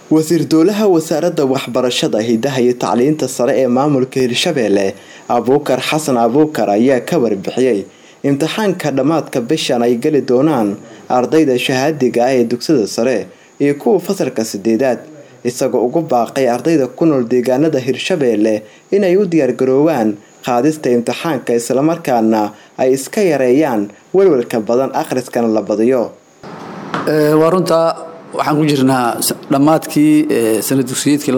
wasiir dowlaha wasaaradda waxbarashada hidaha iyo tacliinta sare ee maamulka hirshabeelle abuukar xasan abuukar ayaa ka warbixiyey imtixaanka dhammaadka bishan ay geli doonaan ardayda shahaadiga ah ee dugsada sare iyo kuwa fasalka sideedaad isagoo ugu baaqay ardayda ku nool deegaanada hirshabeelle inay u diyaargaroowaan qaadista imtixaanka islamarkaana ay iska yareeyaan welwelka badan akhriskana la badiyo waa runtaa waxaan ku jirnaa dhammaadkii sana dugsiyeedkii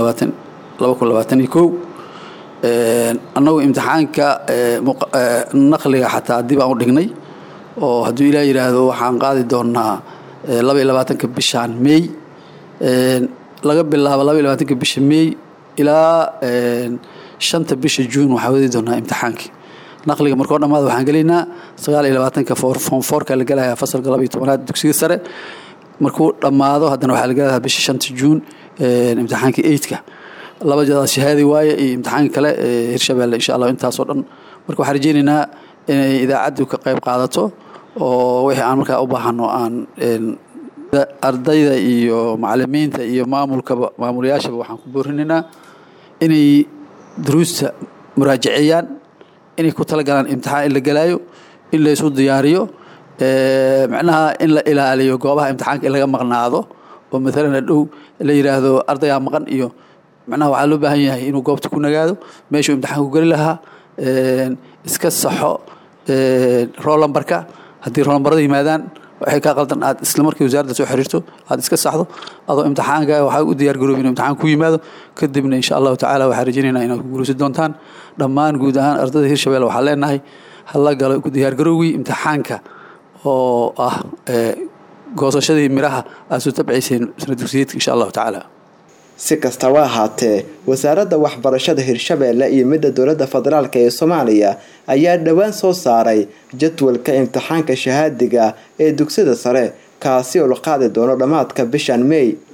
annagu imtixaanka naqliga xataa dib aan u dhignay oo hadduu ilaa yidhaahdo waxaan qaadi doonaa labaiy labaatanka bishaan mey laga bilaabo labaiy labaatanka bisha mey ilaa shanta bisha juun waxaa wadi doonaa imtixaankii naqliga markoo dhammaada waxaan gelaynaa sagaal iyo labaatanka foomfoorka la gelaya fasalka laba iyo tobanaad dugsiga sare markuu dhammaado haddana waxaa la gelaya bisha shanta juun imtixaankii eidka laba jadaad shahaadi waaye iyo imtixaanka kale hirshabeelle insha allah intaasoo dhan marka waxaan rajeynaynaa inay idaacaddu ka qayb qaadato oo wixii aan markaa u baahano aan ardayda iyo macalimiinta iyo maamulkaba maamulayaashaba waxaan ku boorinaynaa inay duruusta muraajaceeyaan inay ku talagalaan imtixaan in la gelaayo in la isu diyaariyo macnaha in la ilaaliyo goobaha imtixaanka in laga maqnaado oo maalan hadhow la yidhaahdo ardayaa maqan iyo macnaha waxaa loo baahan yahay inuu goobta ku nagaado meeshuu imtixaanku geli lahaa iska saxo roolambarka haddii roolambarada yimaadaan waxay kaa qaldan aad isla markii wasaaradda soo xiriirto aad iska saxdo adoo imtixaanka waxaa u diyaar garoobi inuu imtixaan ku yimaado kadibna insha allahu tacaala waxaan rajaynaynaa inaad ku guulaysan doontaan dhammaan guud ahaan ardayda hirshabelle waxaan leenahay hala galo ku diyaar garowgii imtixaanka oo ah goosashadii miraha aad soo tabcayseen sana dugsiyeedka insha allahu tacaala si kastaba ahaatee wasaaradda waxbarashada hirshabeelle iyo midda dowladda federaalk ee soomaaliya ayaa dhowaan soo saaray jadwalka imtixaanka shahaadiga ee dugsada sare kaasi oo la qaadi doono dhammaadka bishan mey